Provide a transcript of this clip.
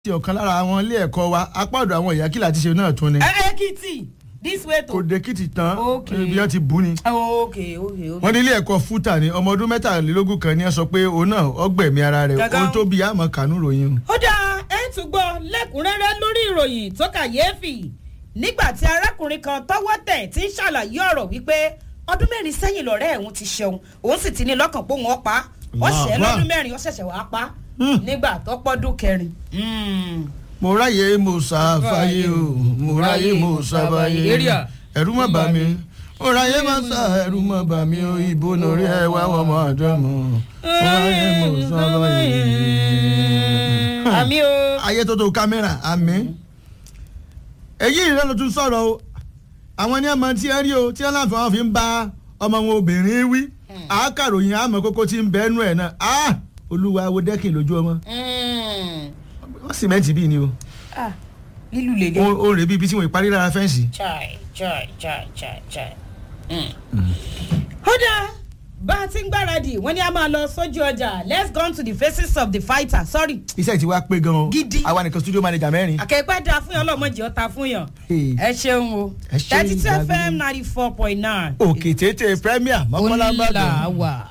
ti ọ̀kan lára àwọn ilé ẹ̀kọ́ wa apá ọ̀dọ̀ àwọn ìyá kìlà ti ṣe náà tún ni Ekiti this way to. kò dé-kìtì tán Okay. ibi wọn ti bú ni. ok ok ok. wọ́n ní ilé ẹ̀kọ́ fúta ni ọmọ ọdún mẹ́tàlélógún kan ní ẹ sọ pé òun náà ọgbẹ̀mí ara rẹ̀ Gangan. ohun tó bí àmọ́ kànú ròyìn o. ó dáa ẹ tún gbọ́ lẹ́kùnrẹ́rẹ́ lórí ìròyìn tó kàyéfì nígbà tí arákùnrin kan tọ́wọ́ tẹ̀ tí ń ṣàlàyé ọ̀rọ̀ wípé ọdún mẹ́rin sẹ́yìn lọ́rẹ́ ẹ̀hún ti ṣeun òun sì ti ní lọ́kàn pé òun ó pa á ó ṣẹ́ Wàá. lọ́dún mẹ́rin ó ṣẹ̀ṣẹ̀ wàá pa á Hmm. nígbà tó pọ́dún kẹrin. mo ráyè mo ṣàfàyè o mo ráyè mo ṣàfàyè Area. ẹ̀rù má bà mí mo ráyè mo ṣà ẹ̀rù má bà mí o ìbò lórí ẹ̀ wá wọ́n mọ̀ ọ̀dọ́ mọ̀ mo ráyè mo ṣàfàyè. àmì o. ayé tó tó kámẹ́rà àmì. èyí ìrẹ́ ló tún sọ̀rọ̀ o àwọn ní ọmọ tí ẹ rí o tí ẹ láǹfà wọn fi ń bá ọmọ wọn obìnrin wí àákàròyìn àmọ́ kókó tí ń bẹ́ẹ̀ nù ẹ̀ náà ah olúwa wo dẹ́kìn lójú ọmọ Mm. wọ́n sìmẹ́ǹtì bíi ni o Ah, lílù lèlè. ó ó rè bí ibi tí wọ́n parí lára fẹ́ǹsì. chai chai chai chai chai. ó dáa bá a ti ń gbáradì wọ́n ní a máa lọ sójú ọjà let's go to the faces of the fighter sorry. iṣẹ́ ti wá pé gan-an Gidi. àwa nìkan studio manager mẹ́rin. àkẹ́pẹ́ dáa fún yàn ọlọ́mọdé ọ̀tá fún yàn. Hey. ẹ ṣeun o Ẹ ṣé thirty two ìgbàgbọ́. fm ninety four point nine. òkè tètè premier mọ́kànlá ó là bàdàn. wà.